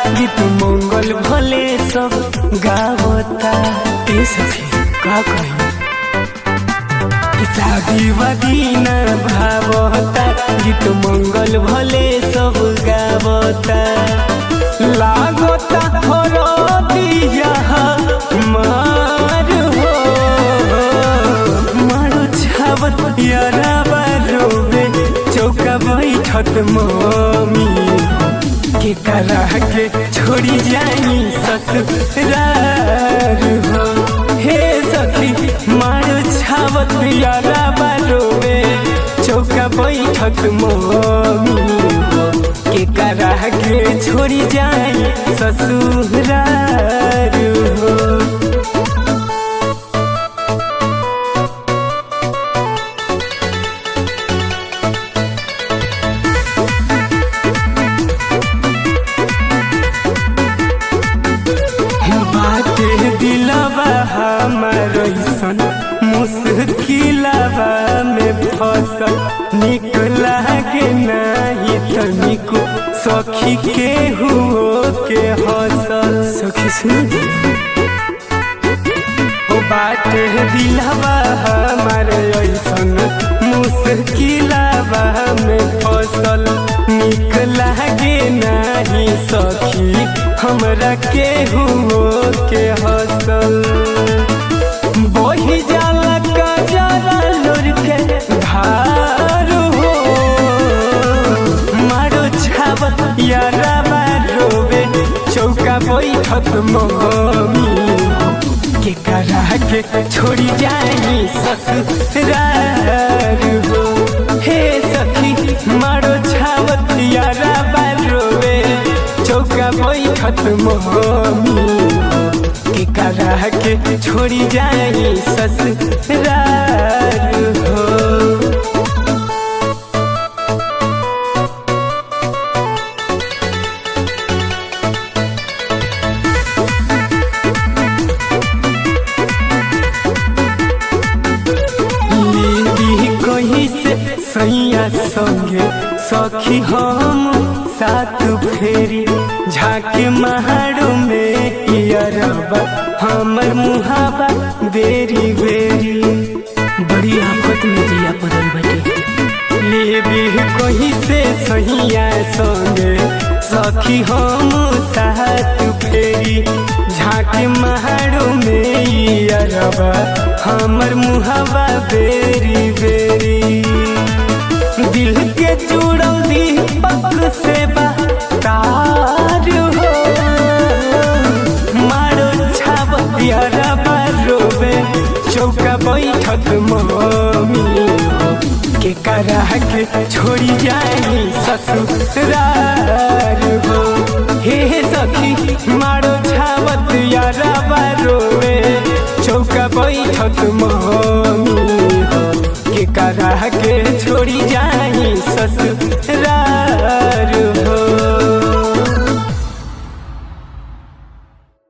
गीत मंगल भले सब गावता ए सखी का कही शादी वादी न भावता गीत मंगल भले सब गावता लागता हरो दिया मार हो मारो छावत यारा बारोबे चौका बैठत मम्मी के करा के छोड़ी जाई ससुरार हो हे सखी मारो छावत यारा बारोबे चौका बैठत मम्मी हो के करा के छोड़ी जाई ससुरार हो बाटे दिलवा हमार ऐसन मुश्किलवा में फसल निक लागे नहीं तनिको सखी के हुओ के हसल सखी सुन ओ बाटे दिलवा हमार ऐसन मुश्किलवा में फसल निक लागे नहीं सखी हमरा के हुओ के हसल बही जाला कजरा लोर के धार हो मारो छावत यारा बारोबे चौका बैठत मम्मी के करा के छोड़ी जाई ससुरार हो हे सखी मारो छावत यारा बारोबे चौका बैठत मम्मी के करा के छोड़ी जाई ससुरार हो लीदी कहीं से सैया संगे सखी हम साथ फेरी झाके महाड़ो में इयरबा हमर मुहाबा बेरी बेरी बड़ी आफत में दिया पड़ल बटे लेबी कहीं से सैया संगे सखी हम साथ फेरी झाके महाड़ो में इयरबा हमर मुहावा बेरी बेरी दिल के जुड़ल दीपक से तार हो मारो छाप यारा बारोबे चौका बैठत मम्मी हो के करा के छोड़ी जाई ससुरार हो हे सखी मार